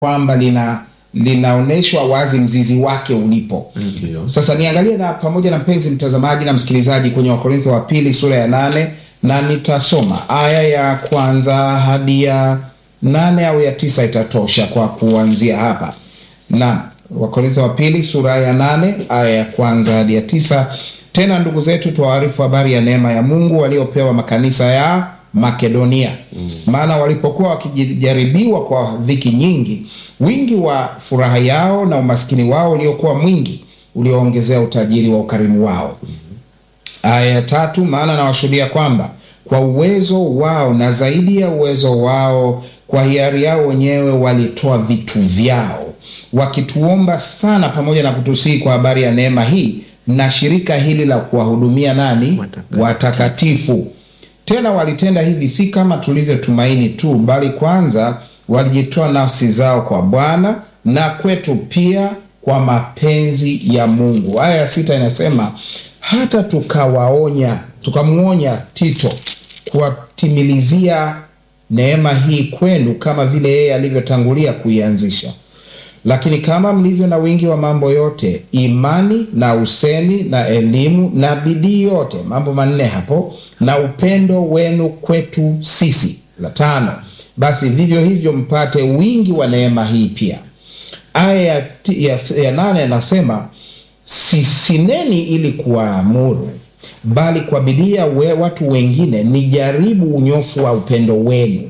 kwamba lina linaonyeshwa wazi mzizi wake ulipo. Ndio. Sasa niangalie na pamoja na mpenzi mtazamaji na msikilizaji kwenye Wakorintho wa pili sura ya nane na nitasoma aya ya kwanza hadi ya nane au ya tisa itatosha kwa kuanzia hapa. Na Wakorintho wa pili sura ya nane aya ya kwanza hadi ya tisa. Tena ndugu zetu, tuwaarifu habari ya neema ya Mungu waliopewa makanisa ya Makedonia. Maana walipokuwa wakijaribiwa kwa dhiki nyingi, wingi wa furaha yao na umaskini wao uliokuwa mwingi ulioongezea utajiri wa ukarimu wao. Aya ya tatu, maana nawashuhudia kwamba kwa uwezo wao na zaidi ya uwezo wao, kwa hiari yao wenyewe walitoa vitu vyao, wakituomba sana, pamoja na kutusihi kwa habari ya neema hii na shirika hili la kuwahudumia nani? Watakatifu. Watakatifu. Tena walitenda hivi si kama tulivyotumaini tu, bali kwanza walijitoa nafsi zao kwa Bwana na kwetu pia kwa mapenzi ya Mungu. Aya ya sita inasema hata tukawaonya, tukamwonya Tito kuwatimilizia neema hii kwenu, kama vile yeye alivyotangulia kuianzisha. Lakini kama mlivyo na wingi wa mambo yote, imani na usemi na elimu na bidii yote, mambo manne hapo, na upendo wenu kwetu sisi. La tano, basi vivyo hivyo mpate wingi wa neema hii pia. Aya ya, ya, ya nane anasema sisineni ili kuwaamuru, bali kwa bidii ya we- watu wengine nijaribu unyofu wa upendo wenu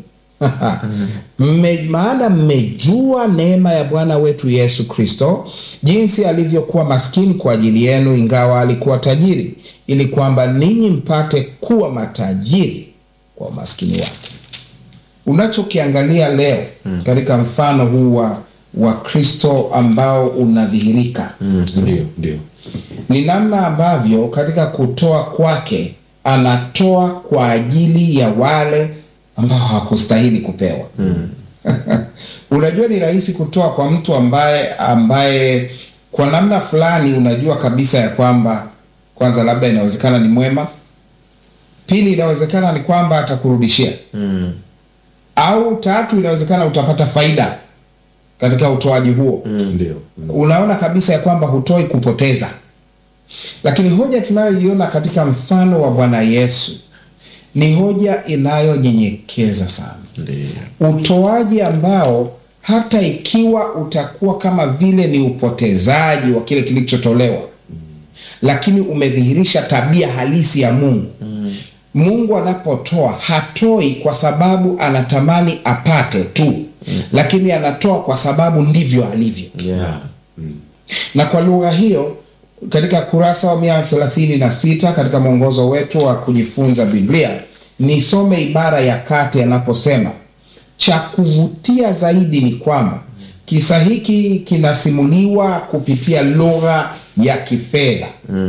Mme, maana mmejua neema ya Bwana wetu Yesu Kristo, jinsi alivyokuwa maskini kwa ajili yenu, ingawa alikuwa tajiri, ili kwamba ninyi mpate kuwa matajiri kwa umaskini wake. Unachokiangalia leo katika mfano huu wa wa Kristo ambao unadhihirika Ndio, ndio. ni namna ambavyo katika kutoa kwake anatoa kwa ajili ya wale ambao hawakustahili kupewa. Unajua, ni rahisi kutoa kwa mtu ambaye ambaye kwa namna fulani unajua kabisa ya kwamba kwanza, labda inawezekana ni mwema, pili, inawezekana ni kwamba atakurudishia Mm. au tatu, inawezekana utapata faida katika utoaji huo Ndio. unaona kabisa ya kwamba hutoi kupoteza. Lakini hoja tunayoiona katika mfano wa Bwana Yesu ni hoja inayonyenyekeza sana, Ndio. utoaji ambao hata ikiwa utakuwa kama vile ni upotezaji wa kile kilichotolewa, lakini umedhihirisha tabia halisi ya Mungu. Mungu anapotoa hatoi kwa sababu anatamani apate tu, lakini anatoa kwa sababu ndivyo alivyo Yeah. na kwa lugha hiyo katika kurasa wa mia thelathini na sita katika mwongozo wetu wa kujifunza Biblia nisome ibara ya kati anaposema, cha kuvutia zaidi ni kwamba kisa hiki kinasimuliwa kupitia lugha ya kifedha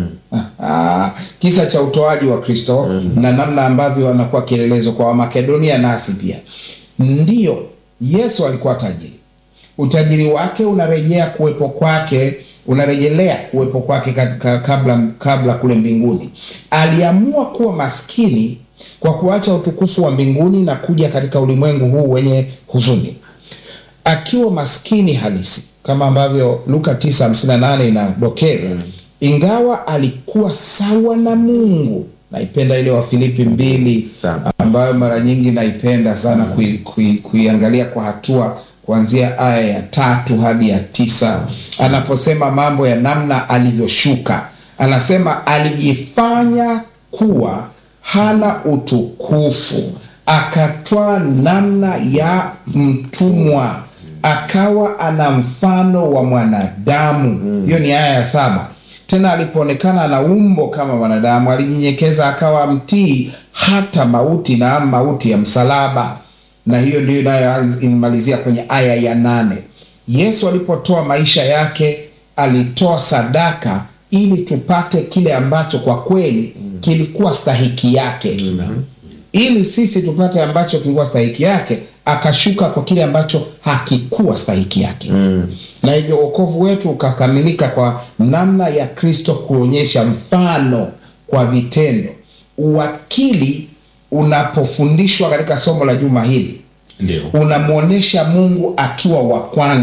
Ah, kisa cha utoaji wa Kristo na namna ambavyo anakuwa kielelezo kwa Wamakedonia nasi pia. Ndiyo, Yesu alikuwa tajiri utajiri wake unarejea kuwepo kwake unarejelea kuwepo kwake katika kabla, kabla kule mbinguni. Aliamua kuwa maskini kwa kuacha utukufu wa mbinguni na kuja katika ulimwengu huu wenye huzuni, akiwa maskini halisi kama ambavyo Luka 9:58 inadokeza. Ingawa alikuwa sawa na Mungu. Naipenda ile wa Filipi mbili Saba. ambayo mara nyingi naipenda sana kui, kui, kuiangalia kwa hatua kuanzia aya ya tatu hadi ya tisa anaposema mambo ya namna alivyoshuka. Anasema alijifanya kuwa hana utukufu, akatwaa namna ya mtumwa, akawa ana mfano wa mwanadamu. Hiyo ni aya ya saba. Tena alipoonekana na umbo kama mwanadamu, alijinyenyekeza akawa mtii hata mauti, na mauti ya msalaba. Na hiyo ndio inayoimalizia kwenye aya ya nane. Yesu alipotoa maisha yake, alitoa sadaka ili tupate kile ambacho kwa kweli kilikuwa stahiki yake ili sisi tupate ambacho kilikuwa stahiki yake, akashuka kwa kile ambacho hakikuwa stahiki yake na hivyo wokovu wetu ukakamilika kwa namna ya Kristo kuonyesha mfano kwa vitendo. Uwakili unapofundishwa katika somo la juma hili Ndio. unamwonyesha Mungu akiwa wa kwanza